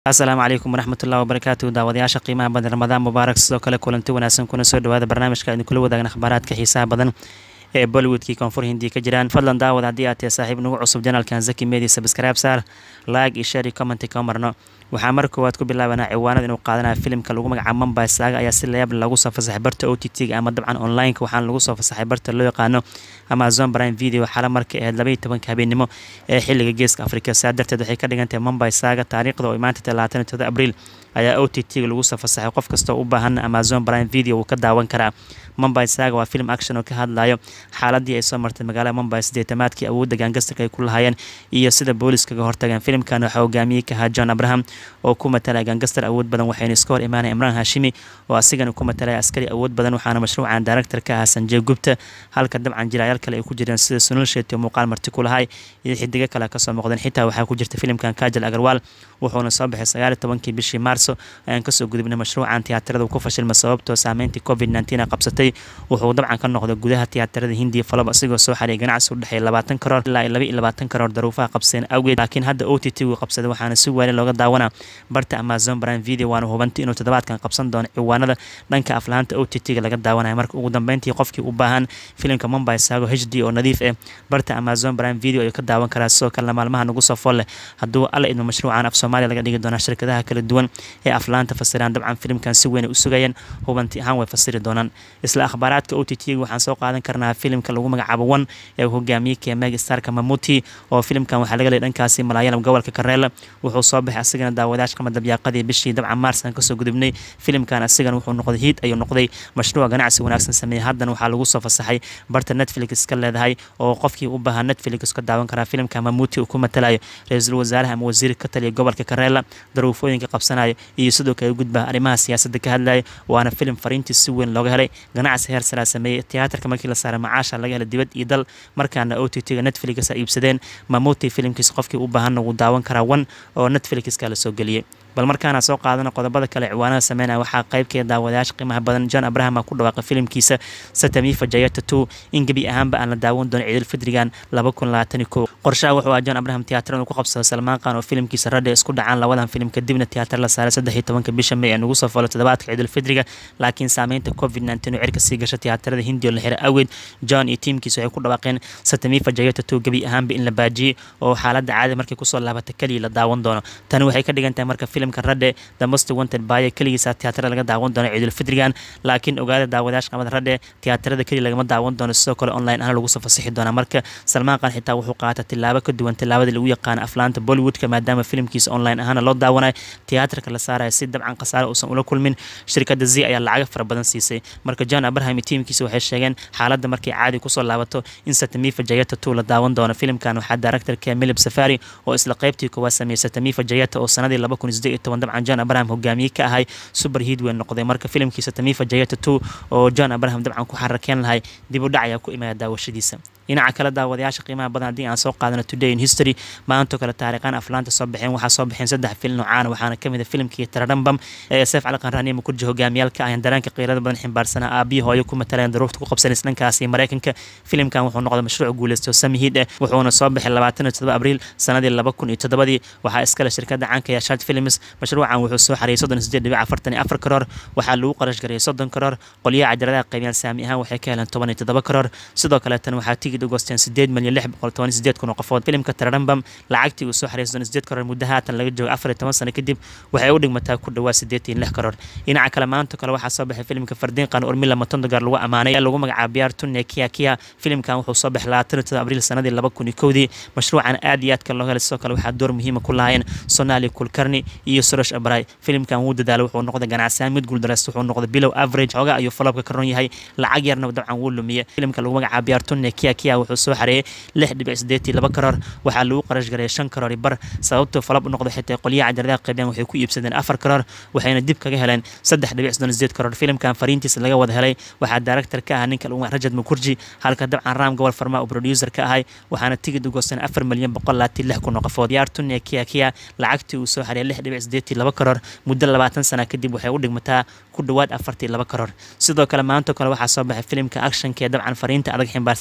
asalaamu calaykum waraxmatullahi wabarakaatu daawadayaasha qiimaha badan ramadaan mubaarak sidoo kale kulanti wanaagsan kuna soo dhawaada barnaamijka idin kula wadaagna akhbaaraadka xiisaha badan ee bollywoodkii koonfur hindiya ka jiraan fadlan daawad haddii aad tahay saaxiib nagu cusub janalkan zaki media subscribe saar like iyo share iyo commenti kama marno waxaa mar koowaad ku bilaabanaa ciwaanada inuu qaadanayo filimka lagu magacaabo mumbai saaga ayaa si layaab lagu soo fasaxay barta o t t-ga ama dabcan online-ka waxaana lagu soo fasaxay barta loo yaqaano amazon prime video xala markay ahayd labaiyo tobanka habeenimo ee xiliga geeska afrika saa darteed waxay ka dhigan tahay mumbai saaga taariikhda oo maanta talaatan iyo todoba abriil ayaa o t t-ga lagu soo fasaxay qof kastoo u baahan amazon prime video uu ka daawan karaa mumbai saaga waa film action oo ka hadlayo xaaladii ay soo martay magaalada mumbai sideetamaadkii awoodda gaangastarka ay ku lahaayeen iyo sida booliskaga hortageen filimkan waxaa hogaamiyey ka ahaa john abraham oo ku matalaya gaangastar awood badan waxayna iska hor imaanaya imraan hashimi oo asigana ku matalaya askari awood badan waxaana mashruucan director ka ahaa sanjey gubta halka dabcan jiraayaal kale ay ku jireen sida sunul shet oo muuqaal marti ku lahay iyo xidigo kale kasoo muuqdeen xitaa waxaa ku jirta filimkan kajal agarwaal wuxuuna soo baxay sagaali tobankii bishii maarso ayaan kasoo gudubnay mashruucan tiyaatarada ku fashilma sababtoo saameyntii covid nteen qabsatay wuxuu dabcan ka noqday gudaha tiyaatarada hindiya falob asigoo soo xariyay ganacsi u dhexeeya labaatan karoor ilaa laba iyo labaatan karoor daruufaha qabseen awgeed laakiin hadda o t t gu qabsaday waxaana si waali looga daawanaa barta amazon prime video waana hubantay inuu toddobaadkan qabsan doono ciwaanada dhanka aflaanta o t t-ga laga daawanaya marka ugu dambeyntii qofkii u baahan filimka mumbai saago h d oo nadiif ah barta amazon prime video ayuu ka daawan karaa sidoo kalena maalmaha nagu soo fool leh hadduu alla idmo mashruucan af soomaaliya laga dhigi doonaa shirkadaha kala duwan ee aflaanta fasiraan dabcan filimkan si weyn ay u sugayeen hubanti ahaan way fasiri doonaan isla akhbaaraadka o t t waxaan soo qaadan karnaa filimka lagu magacaabo one ee hogaamiyey keemeg starka mamuti oo filimkan waxaa laga leeyay dhankaasi malaayalam gobolka kareela wuxuu soo baxay asigana daawadayash qama dabyaaqadii bishii dabcan maars aan kasoo gudubnay filimkan asigana wuxuu noqday hiid ayuu noqday mashruuc ganacsi wanaagsan sameeyey haddana waxaa lagu soo fasaxay barta netflix ka leedahay oo qofkii u baahaa netflix ka daawan karaa filimka mamuti uu ku matalayo ra-iisul wasaaraha ama wasiir ka taliya gobolka kareela daruufooyinka qabsanayo iyo sidoo kale gudbaha arrimaha siyaasadda ka hadlaya waana filim fariintii si weyn looga helay ganacsi heer saraa sameeyey tiyaatarka markii la saaray macaasha laga helay dibad iyo dal markaana o t t-ga netflix a iibsadeen mamuti filimkiis qofkii u baahanna wuu daawan karaa one oo netflixka la soo geliyey bal markaana soo qaadana qodobada kale ciwaanada sameynaya waxaa qaybkeeda daawadayaasha qiimaha badan john abraham a ku dhawaaqay filimkiisa satamifa jayata two in gebi ahaanba aan la daawan doono ciidulfidrigan laba kun labaatan kow qorshaha wuxuu ah john abraham tiyaatar inuu ku qabsado salmaan qaan oo filimkiisa radhe isku dhacaan labadan filim kadibna tiyaatar la saaray saddex iyo tobanka bisha may ee nagu soo falo toddobaadka ciidulfidriga laakiin saameynta covid nteen oo cirka sii gasha tiyaatarada hindiya oo la xiray awgeed john iyo tiimkiisa waxay ku dhawaaqeen satamifa jayata two gebi ahaanba in la baajiyey oo xaaladda caadi markay kusoo laabata keliya la daawan doono tani waxay ka dhigan tahay marka filimka radhe the most wanted baye keligiisa tiyaatarada laga daawan doono ciidulfidrigan laakiin ogaada daawadayaasha qamada radhe tiyaatarada keliya lagama daawan doono sidoo kale online ahaan lagu soo fasixi doonaa marka salmaan qaan xitaa wuxuu qaata tilaabo ka duwan tilaabadii lagu yaqaano aflaanta bollywoodka maadaama filimkiisa online ahaana loo daawanayo tiyaatarka la saaraya si dabcan khasaare uusan ula kulmin shirkadda z ayaa lacaga fara badan siisay marka john abraham iyo tiimkiisa waxay sheegeen xaaladda markay caadi kusoo laabato in satamifa jayata two la daawan doono filimkan waxaa directorka milib safari oo isla qaybtii koowaad sameeyey satamifa jayata oo sanadii laba kun sideed iyo toban dabcan john abraham hogaamiye ka ahay super hiid weyn noqday marka filimkiisa tamifa jayata two oo john abraham dabcan ku xarakeen lahay dib u dhac ayaa ku imaya daawashadiisa dhinaca kale daawadayaasha qiimaha badan haddii aan soo qaadano today in history maantoo kale taariikhaan aflaanta soo baxeen waxaa soo baxeen saddex film noocaan waxaana ka mid a filimkii tararambam ee seef cali qanraani mukurji hogaamiyaalka ayan dareenka qiirada badan ximbaarsanaa aabiyi hooyo ku mataleen daruurta ku qabsanaysa dhankaasi mareykanka filimkan wuxuu noqday mashruuc guuleysto samihiid eh wuxuuna soo baxay labaatan iyo todoba abriil sanadii laba kun iyo toddobadii waxaa iskale shirkadda caanka ee shart films mashruucan wuxuu soo xariyay soddon iyo sideed dhibic afartan iyo afar karoor waxaa lagu qarash gareeyay soddon karoor qolyaha cajaladaha qaybiyaan saami ahaan waxay ka heleen toban iyo toddoba karoor sidoo kaleetan waxaa tigid u goosteen sideed milyan lix boqol toban iyo sideed kun oo qofood filimka tararambam lacagtii uu soo xariyay soddon iyo sideed karoor muddo haatan laga joogo afar iyo toban sano kadib waxay u dhigmataa ku dhawaa sideed iyo lix karoor dhinaca kale maanta kale waxaa soo baxay filimka fardiin qaan urmila matondogar lagu ammaanay ee lagu magacaabo biyaar tunne kia kia filimkan wuxuu soo baxay labaatan iyo todoba abriil sanadii laba kun iyo kowdii mashruucan aad iyo aad kale loo helay sidoo kale waxaa door muhiima ku lahaayeen sonaali kulkarni iyo sorosh abray filimkan wuu dadaalay wuxuu noqday ganacsiyaan mid guuldareysta wuxuu noqday bilow average xooga ayuu falobka ka ron yahay lacag yarna dabcan wuu lumiye filimka lagu magacaabo biyaar tunne kia kia wuxuu soo xareeyay lix dhibic sideetii laba karoor waxaa lagu qarash gareeyay shan karoor bar sababtuu falab u noqday xitaa qolyaha cajaladaha qaybiyaan waxay ku iibsadeen afar karoor waxayna dib kaga heleen saddex dhibic soddon sideed karoor filimkan fariintiisa laga wada helay waxaa director ka ah ninka lagu rajad mukurji halka dabcan raam gobol farma uu producer ka ahay waxaana tigid u goosteen afar milyan boqol labaatan lix kun oo qofood yaar tunne kia kia lacagtii uu soo xariyay lix dhibic sideetii laba karoor muddo labaatan sana kadib waxay u dhigmataa ku dhowaad afartii laba karoor sidoo kale maantoo kale waxaa soo baxay filimka actionka ee dabcan fariinta adag ximbaarsanaa ajay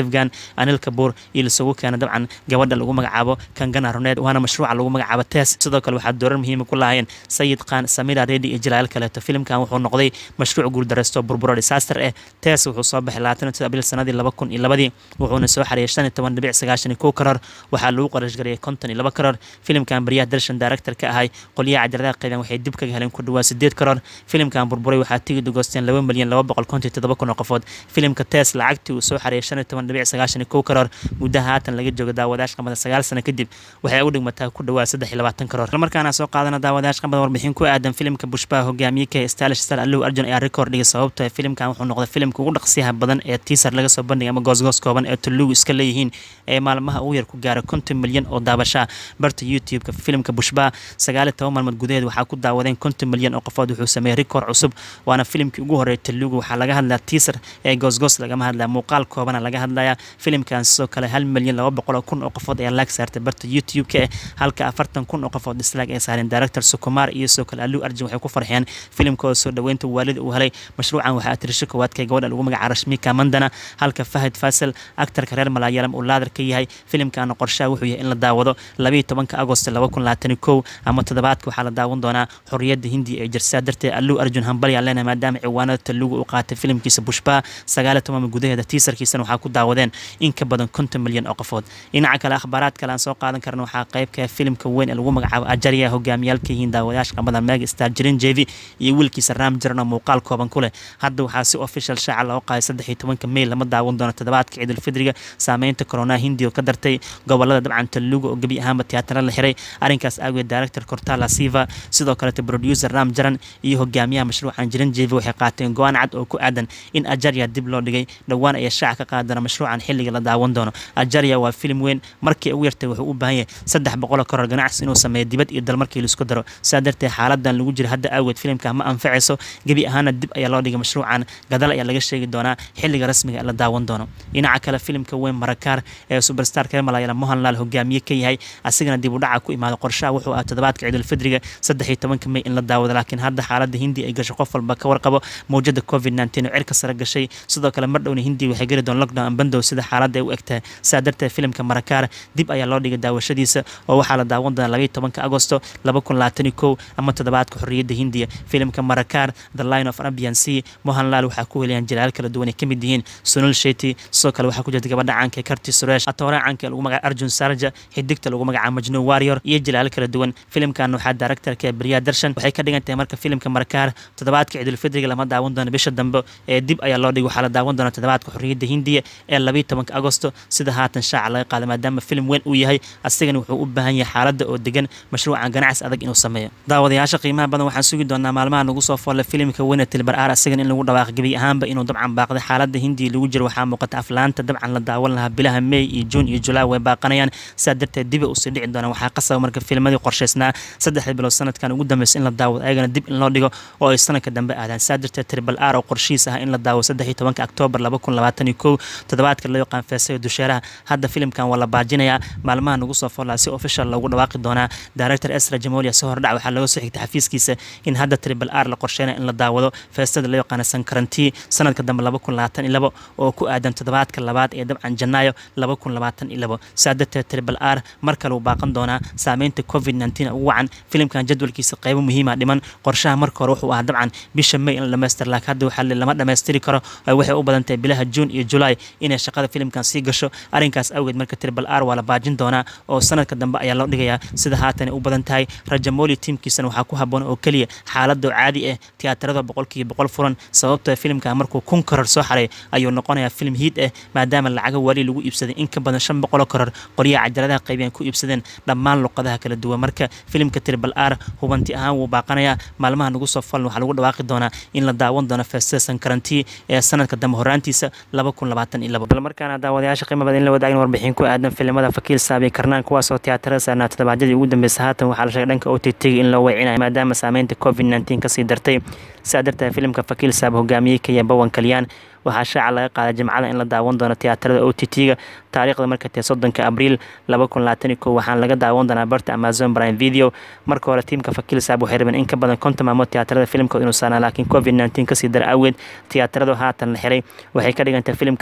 devgan anil kabuur iyo lasugu keena dabcan gabadha lagu magacaabo kangana roneed waana mashruuca lagu magacaabo tes sidoo kale waxaa doorar muhiima ku lahaayeen sayid khan samira redi iyo jalaal kaleeto filimkan wuxuu noqday mashruuc guuldareysto burburo disaster eh tes wuxuu soo baxay labaatan abril sanadii laba kun iyo labadii wuxuuna soo xareeyay shan iyo toban dhibic sagaashan iyo kow karoor waxaa lagu qarashgariyay konton iyo laba karoor filimkan baryaha darshan director ka ahay qolyaha cajaladaha qeyban waxay dib kaga heleen ku dhawaa sideed karoor filimkan burburay waxaa tigid ugoosteen laba milyan laba boqol konton iyo todoba kun oo qofood filimka tes lacagtii uu soo xareeyay shan iyo toban dhibic sagaashan iyo kow karoor muddaha haatan laga joogo daawadayash qamada sagaal sano kadib waxay u dhigmataa ku dhawaa saddex iyo labaatan karoor markaana soo qaadana daawadayash qamada warbixin ku aadan filimka bushbaha hogaamiye ka stylish star allow arjun ayaa record dhigay sababto filimkan wuxuu noqday filimka ugu dhaqsiyaha badan ee teaser laga soo bandhigay ama goosgoos kooban ee tulugu iska leeyihiin ee maalmaha ugu yar ku gaara konton milyan oo daabashaa barta youtube-ka filimka bushbaha sagaal iyo toban maalmood gudaheed waxaa ku daawadeen konton milyan oo qofood wuxuu sameeyey record cusub waana filimkii ugu horreeyay tulugu waxaa laga hadlaya teaser ee goosgoos lagama hadlaya muuqaal koobana laga hadlaya filimkan sidoo kale hal milyan laba boqol oo kun oo qofood ayaa laag saartay barta youtube-ka eh halka afartan kun oo qofood dislaag ay saareen director sukumaar iyo sidoo kale aluu arjun waxay ku farxeen filimkooda soo dhoweynta waalida uu helay mashruucan waxaa atirisho koowaadka gabadha lagu magaca rashmika mandana halka fahad fasal aktarka reer malaayalam uu laadar ka yahay filimkana qorshaha wuxuu yahay in la daawado labayo tobanka agost laba kun labaatan kow ama toddobaadka waxaa la daawan doonaa xorriyadda hindiya ee jirsaa darteed aluu arjun hambali aan leenahay maadaama ciwaanada talugu uu qaatay filimkiisa bushbaha sagaal iyo toban gudaheeda tiisarkiisana waxaa ku daawadeen in ka badan konton milyan oo qofood dhinaca kale akhbaaraad kale aan soo qaadan karna waxaa qaybka filimka weyn ee lagu magacaabo ajarya hogaamiyaalka yihiin daawadayaasha qamada meg star jirin jevi iyo wiilkiisa ram jiran oo muuqaal kooban ku leh hadda waxaa si official shaaca loo qaaday saddex iyo tobanka meyl lama daawan doono toddobaadka ciidulfidriga saameynta corona hindiya oo ka dartay gobolada dabcan taluga oo gebi ahaanba tiyaatara la xiray arrinkaas aageed director cortala siva sidoo kalete producer ram jaran iyo hogaamiyaha mashruucan jiran jevi waxay qaateen go-aan cad oo ku aadan in ajarya dib loo dhigay dhowaan ayaa shaaca ka qaadi doona mashruucan xilliga la daawan doono ajarya waa filim weyn markii ugu yartay wuxuu u baahan yahay saddex boqoloo karoor ganacsi inuu sameeyo dibad iyo dal markii laisku daro saa darteed xaaladan lagu jira hadda aageed filimka ma anfacayso gebi ahaana dib ayaa loo dhigay mashruucan gadal ayaa laga sheegi doonaa xilliga rasmiga ee la daawan doono dhinaca kale filimka weyn marakaar ee superstar reer malayalam mohanlal hogaamiye ka yahay asigana dib u dhaca ku imaada qorshaha wuxuu ah toddobaadka ciidulfidriga saddex iyo tobanka mey in la daawado laakiin hadda xaaladda hindi ay gasho qof walba ka warqabo mawjada covid nteen oo cirka sare gashay sidoo kale mar dhowna hindi waxay geli doon lockdown bandow sida xaaladda ay u egtahay saa darteed filimka marakaar dib ayaa loo dhigay daawashadiisa oo waxaa la daawan doonaa labaiyo tobanka agosto laba kun labaatan iyo kow ama toddobaadka xorriyadda hindiya filimka marakaar the line of arabian sea mohanlal waxaa ku weliyaan jilaal kala duwan ay ka mid yihiin sunul sheti sidoo kale waxaa ku jirta gabadha caanka ee karti suresh atoore caanka ee lagu magaca arjun sarja xidigta lagu magaca majnuu warrior iyo jilaal kala duwan filimkan waxaa directorka ee baryaa darshan waxay ka dhigan tahay marka filimka marakaar toddobaadka ciidulfidriga lama daawan doono bisha dambe ee dib ayaa loo dhigay waxaa la daawan doona toddobaadka xorriyadda hindiya ee labayo tobanka agosto sida haatan shaaca laga qaaday maadaama filim weyn uu yahay asigana wuxuu u baahan yahay xaaladda oo degan mashruucan ganacsi adag inuu sameeyo daawadayaasha qiimaha badan waxaan sugi doonaa maalmaha nagu soo foolle filimka weyne tilbar aar asigana in lagu dhawaaqo gebi ahaanba inuu dabcan baaqday xaaladda hindiya lagu jiro waxaa muuqata aflaanta dabcan la daawan lahaa bilaha may iyo juun iyo julaay way baaqanayaan sidaa darteed diba usii dhici doonaan waxaa qasaba marka filmadii qorshaysnaa saddexda bilood sanadkan ugu dambeysa in la daawado ayagana dib in loo dhigo oo ay sanadka dambe aadaan sidaa darteed tribal r oo qorshihiis ah in la daawo saddex iyo tobanka oktoobar laba kun labaatan iyo kow toddobaadka loo yaqaan feesayo dusheeraha hadda filimkan waa la baajinayaa maalmaha nagu soo foolaa si official loogu dhawaaqi doonaa director esra jamolia si hordhac waxaa looga soo xigtay xafiiskiisa in hadda tribal r la qorsheynaya in la daawado feestada loo yaqaana sankarantii sanadka dambe laba kun labaatan iyo labo oo ku aadan toddobaadka labaad ee dabcan janaayo laba kun labaatan iyo labo sidaa darteed tribal r mar kale uu baaqan doonaa saameynta covid nteen ugu wacan filimkan jadwalkiisa qaybo muhiima dhiman qorshaha marka hore wuxuu ahaa dabcan bisha may in la dhamaystir laakiin hadda waxaa lama dhammaystiri karo waxay u badan tahay bilaha juun iyo julaay inay shaqada filimkan sii gasho arrinkaas awgeed marka tribal r waa la baajin doonaa oo sanadka dambe ayaa loo dhigayaa sida haatan u badan tahay rajamoli tiimkiisana waxaa ku haboon oo keliya xaaladoo caadi ah tiyaatarada boqolkiiba boqol furan sababtoo filimkan markuu kun karar soo xaray ayuu noqonayaa filim hiid ah maadaama lacaga wali lagu iibsaday in ka badan shan boqoloo karar qoryaha cajaladaha qaybiyaan ku iibsadeen dhammaan luqadaha kala duwan marka filimka tribal r hubanti ahaan wuu baaqanayaa maalmaha nagu soo falan waxaa lagu dhawaaqi doonaa in la daawan doono feestada sankarantii ee sanadka dambe horaantiisa laba kun labaatan iyo labo bal markaana daawadayaasha qiimo badan in la wadaagin warbixin ku aadan filimada fakiil saabi karnaan kuwaasoo tiyaatarada saarnaa toddobaadyadii ugu dambeysa haatan waxaa la sheegay dhanka o t t in loo weecinayo maadaama saameynta covid nteen kasii dartay sidaa darteed filimka fakiil saab hogaamiyey kaya bawan kalyaan waxaa shaaca laga qaaday jimcada in la daawan doono tiyaatarada o t t-ga taariikhda marka tae soddonka abriil laba kun labaatan iyo kow waxaana laga daawan doonaa barta amazon prime video marka hore tiimka fakiil saab waxay rabeen in ka badan konton maalmood tiyaatarada filimkooda inuu saarnaa laakiin covid nteen kasii dara awgeed tiyaataradu haatan la xiray waxay ka dhigantay filimkan guuleysto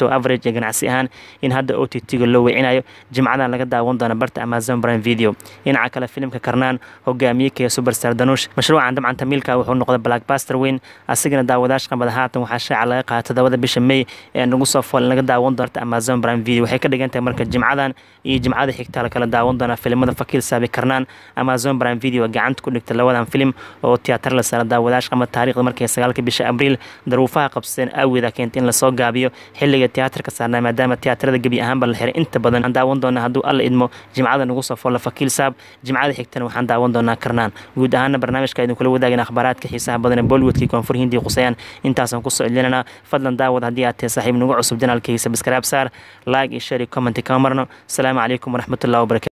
sababtoo average ee ganacsi ahaan in hadda o t t-ga loo weycinayo jimcadan laga daawan doona barta amazon prime video dhinaca kale filimka karnaan hogaamiye kee superstar danuush mashruucan dabcan tamiilka wuxuu noqday blackbuster weyn asigana daawadaasha qamada haatan waxaa shaaca laga qaata todobada bisha may ee nagu soo fool laga daawan doonta amazon prime video waxay ka dhigan tahay marka jimcadan iyo jimcada xigta la kala daawan doona filimada fakiil saabi karnaan amazon prime video gacanta ku dhigta labadan filim oo tiyaatar la saara daawadaasha qama taariikhda markii sagaalka bisha abriil daruufaha qabsadeen awgeeda keenta in lasoo gaabiyo xilliga tiyaatarka saarnaa maadaama tiyaatarada gebi ahaanba la xiray inta badan aan daawan doona hadduu alla idmo jimcada nagu soo folla fakiil saab jimcada xigtana waxaan daawan doonaa karnaan guud ahaana barnaamijka idin kula wadaagin akhbaaraadka xiisaha badan ee bollywoodkii koonfur hindiya qusayaan intaasaan kusoo celinana fadlan daawad haddii aad tahay saaxiib nagu cusub janaalkaysa biskaraab saar like iyo share iyo comment kama marno asalaamu calaykum waraxmatullahi wabarakatu